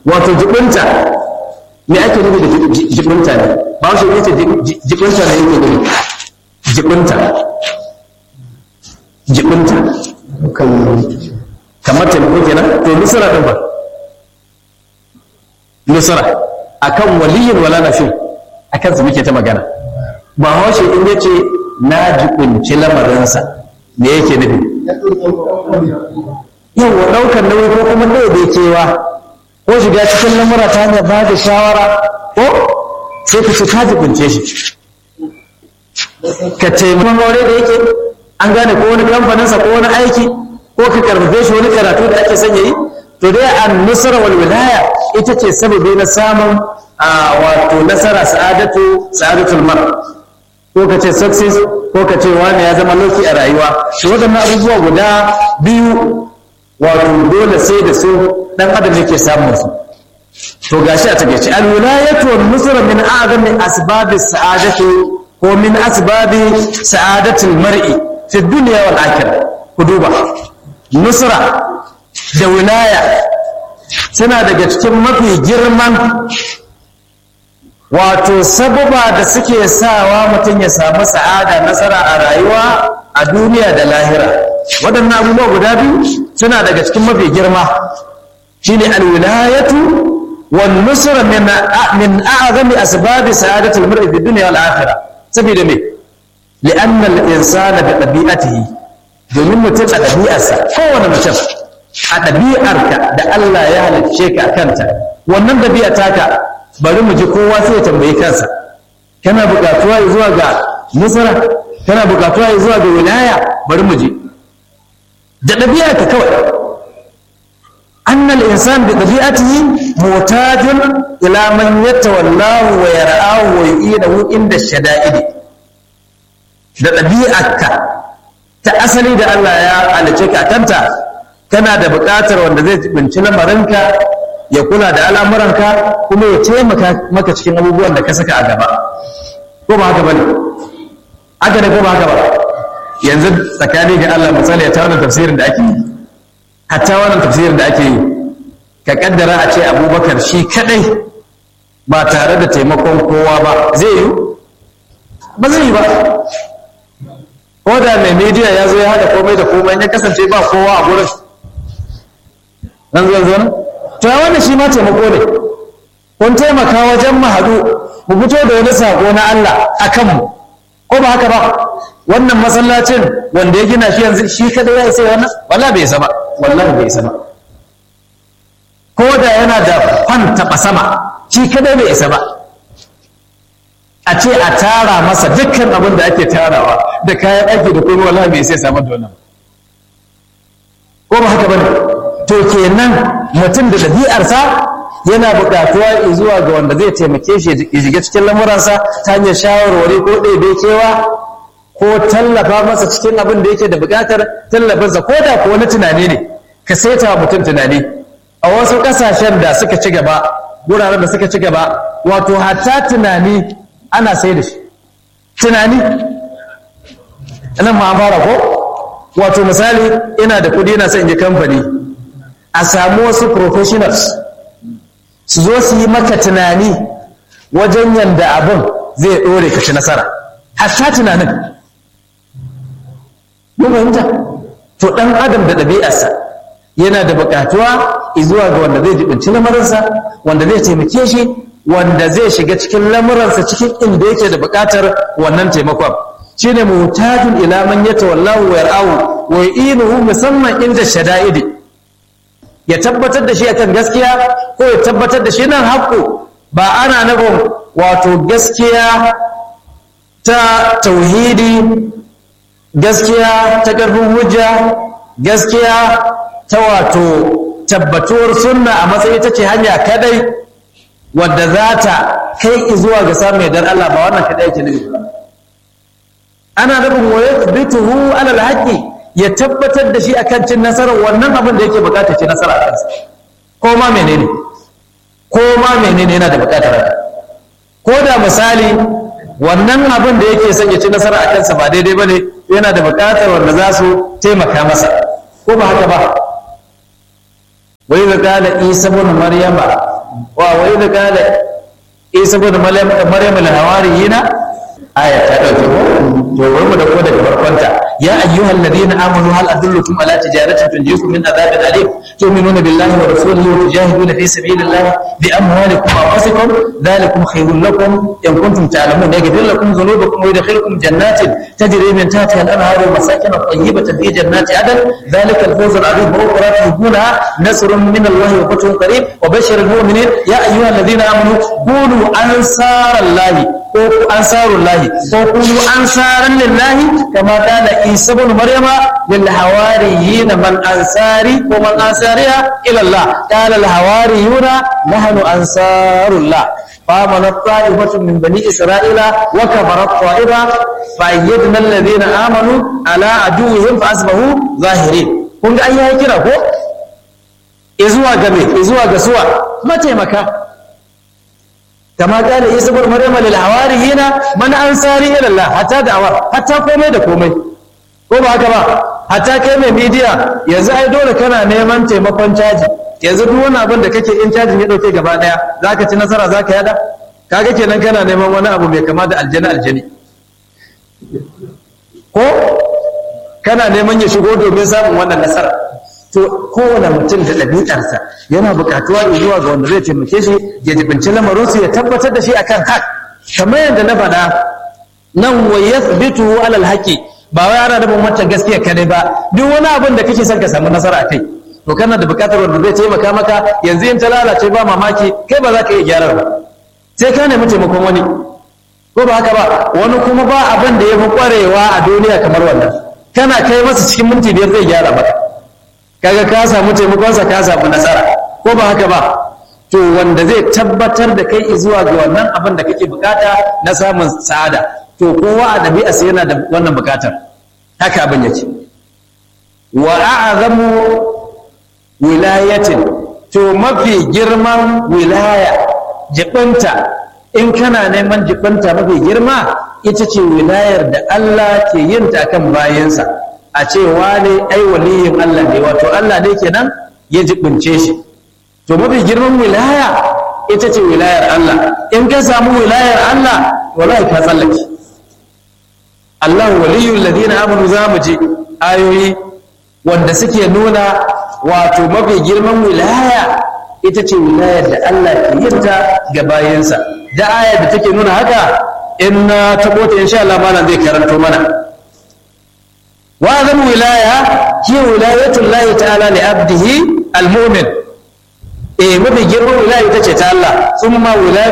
wato jibinta me ake nufi da jibinta ne ba shi yace jibinta ne yake nufi jibinta jibinta kamar taimako kenan to nusra din ba nusra akan waliyin wala nafi akan su muke ta magana ba haushe in yace na jibinci lamarinsa me yake nufi yawa ɗaukar nauyi ko kuma kewa ko shiga cikin lamura ta hanyar ba da shawara ko sai ka ci ka jibince shi ka taimakon aure da yake an gane ko wani kamfaninsa ko wani aiki ko ka karfafe shi wani karatu da ake son yayi to dai an nusra wal wilaya ita ce sababi na samun wato nasara sa'adatu sa'adatul mar ko ka ce success ko ka ce wani ya zama loki a rayuwa to waɗannan abubuwa guda biyu wato dole sai da su dan adam yake samun su to gashi a takeice al wilayatu wan nusra min a'zami asbabi sa'adati ko min asbabi sa'adatil mar'i fi dunya wal akhirah ku duba nusra da wilaya suna daga cikin mafi girman wato sababa da suke sawa mutum ya samu sa'ada nasara a rayuwa a duniya da lahira waɗannan abubuwa guda biyu suna daga cikin mafi girma shine alwilayatu wan nusra min min a'zami asbabi sa'adati al-mar'i fi dunya wal akhirah saboda me li'anna al-insana bi tabi'atihi domin mutum a ɗabi'arsa kowane mutum a ɗabi'arka da Allah ya halicce ka kanta wannan ɗabi'a taka bari mu ji kowa sai ya tambayi kansa kana buƙatuwa zuwa ga nusra kana buƙatuwa zuwa ga wilaya bari mu ji da ɗabi'arka kawai أن الإنسان بطبيعته محتاج إلى من يتولاه ويرعاه ويؤيده عند الشدائد da ɗabi'arka ta asali da Allah ya halice ka kanta kana da buƙatar wanda zai binci lamarinka ya kula da al'amuranka kuma ya taimaka maka cikin abubuwan da ka saka a gaba ko ba haka bane haka ne ko ba haka ba yanzu tsakani ga Allah misali ya tawana tafsirin da ake yi hatta wannan tafsirin da ake yi ka kaddara a ce abubakar shi kadai ba tare da taimakon kowa ba zai yi ba zai yi ba ko da mai media ya zo ya haɗa komai da komai ya kasance ba kowa a gurin nan zuwa zuwa to ya wannan shi ma taimako ne kun taimaka wajen mu haɗu mu fito da wani sako na Allah a kanmu ko ba haka ba wannan masallacin wanda ya gina shi yanzu shi kadai ya isa wannan wallahi bai isa ba wallahi bai isa ba ko da yana da fan taɓa sama shi kadai bai isa ba a ce a tara masa dukkan abin da ake tarawa da kayan aiki da kuma wallahi bai sai samar da wannan ko ba haka bane to kenan mutum da ɗabi'arsa yana buƙatuwa zuwa ga wanda zai taimake shi ya shiga cikin lamuransa ta hanyar shawarwari ko ɗebe kewa ko tallafa masa cikin abin da yake da buƙatar tallafinsa ko da ko wani tunani ne ka saita wa mutum tunani a wasu ƙasashen da suka ci gaba wuraren da suka ci gaba wato hatta tunani ana sai da shi tunani nan ma fara ko wato misali ina da kudi ina son in je kamfani a samu wasu professionals su zo su yi maka tunani wajen yanda abin zai ɗore ka ci nasara hatta tunanin mun fahimta to ɗan adam da ɗabi'arsa yana da buƙatuwa zuwa ga wanda zai jibinci lamarinsa wanda zai taimake shi wanda zai shiga cikin lamuransa cikin inda yake da buƙatar wannan taimakon shine mutajin ila man yatawallahu wa yar'ahu wa yu'inuhu musamman inda shada'idi ya tabbatar da shi akan gaskiya ko ya tabbatar da shi nan haƙƙo ba ana nufin wato gaskiya ta tauhidi gaskiya ta ƙarfin hujja gaskiya ta wato tabbatuwar sunna a matsayi ta ce hanya kadai wadda za ta kai zuwa ga samun yardar Allah ba wannan kadai yake nufi ana nufin wa yathbituhu ala alhaqi ya tabbatar da shi akan cin nasarar wannan abin da yake bukata ci nasara a kansa ko ma menene ko ma menene yana da bukatar haka ko da misali wannan abin da yake son ya ci nasara a kansa ba daidai bane yana da bukatar wanda za su taimaka masa ko ba haka ba wai ga kala isa bin maryama wa wa idh qala isa ibn maryam maryam al-hawariyina aya ta dauke ko to bari mu dauko daga farkonta ya ayyuhal ladina amanu hal adullukum ala tijaratin tunjikum min adhabin alim tu'minuna billahi wa rasulihi wa tujahiduna fi sabilillahi bi amwalikum wa anfusikum dhalikum khayrun lakum in kuntum ta'lamun yaghfir lakum dhunubakum wa yadkhilukum jannatin tajri min tahtiha al-anhar wa masakin tayyibatan fi jannati adn dhalika al-fawz al-'azim wa ukhra tuhibuna nasrun min Allah wa fathun qarib wa bashshir al-mu'minin ya ayyuhal ladina amanu kunu ansarallahi ko ansarullahi ko kunu ansaran lillahi kama kana isa ibn maryama lil hawariyin man ansari ko man ansariya ila allah qala al hawariyuna nahnu ansarullah فآمن الطائفة من بني إسرائيل وكفر الطائفة فأيدنا الذين آمنوا على عدوهم فأصبحوا ظاهرين kun ga an yi kira ko izuwa ga me izuwa ga suwa mataimaka kama kana isa bar maryama lil hawariyina man ansari ila Allah hatta da'awa hatta komai da komai ko ba haka ba hatta kai mai media yanzu ai dole kana neman taimakon caji yanzu duk wani abin da kake in cajin ya dauke gaba daya zaka ci nasara zaka yada kaga kenan kana neman wani abu mai kama da aljani aljani ko kana neman ya shigo domin samun wannan nasara to kowane mutum da ɗabi'arsa yana buƙatuwa zuwa ga wanda zai taimake shi ya jibinci lamarinsu ya tabbatar da shi akan hak kamar yadda na faɗa nan wa yathbitu alal haqi ba wai ana da mata gaskiya kadai ba duk wani abin da kake son ka samu nasara kai to kana da buƙatar wanda zai taimaka maka yanzu in ta lalace ba mamaki kai ba za ka iya gyara ba sai ka nemi taimakon wani ko ba haka ba wani kuma ba abin da ya fi ƙwarewa a duniya kamar wannan kana kai masa cikin minti biyar zai gyara maka kaga ka samu taimakonsa ka samu nasara ko ba haka ba to wanda zai tabbatar da kai zuwa ga wannan abin da kake bukata na samun sa'ada to kowa a ɗabi'arsa yana da wannan bukatar haka abin yake wa a'zamu wilayatin to mafi girman wilaya jibinta in kana neman jibinta mafi girma ita ce wilayar da Allah ke yin ta akan bayansa a ce wane ai waliyin Allah ne wato Allah ne kenan ya jibince shi to mafi girman wilaya ita ce wilayar Allah in ka samu wilayar Allah wallahi ka tsallake Allah waliyul ladina amanu za mu ji ayoyi wanda suke nuna wato mafi girman wilaya ita ce wilayar da Allah ke yin ta ga bayansa da ayar da take nuna haka in na tabo ta insha Allah malam zai karanto mana وأعظم ولاية هي ولاية الله تعالى لعبده المؤمن إيه ما بيجروا ولاية تشي الله ثم ولاية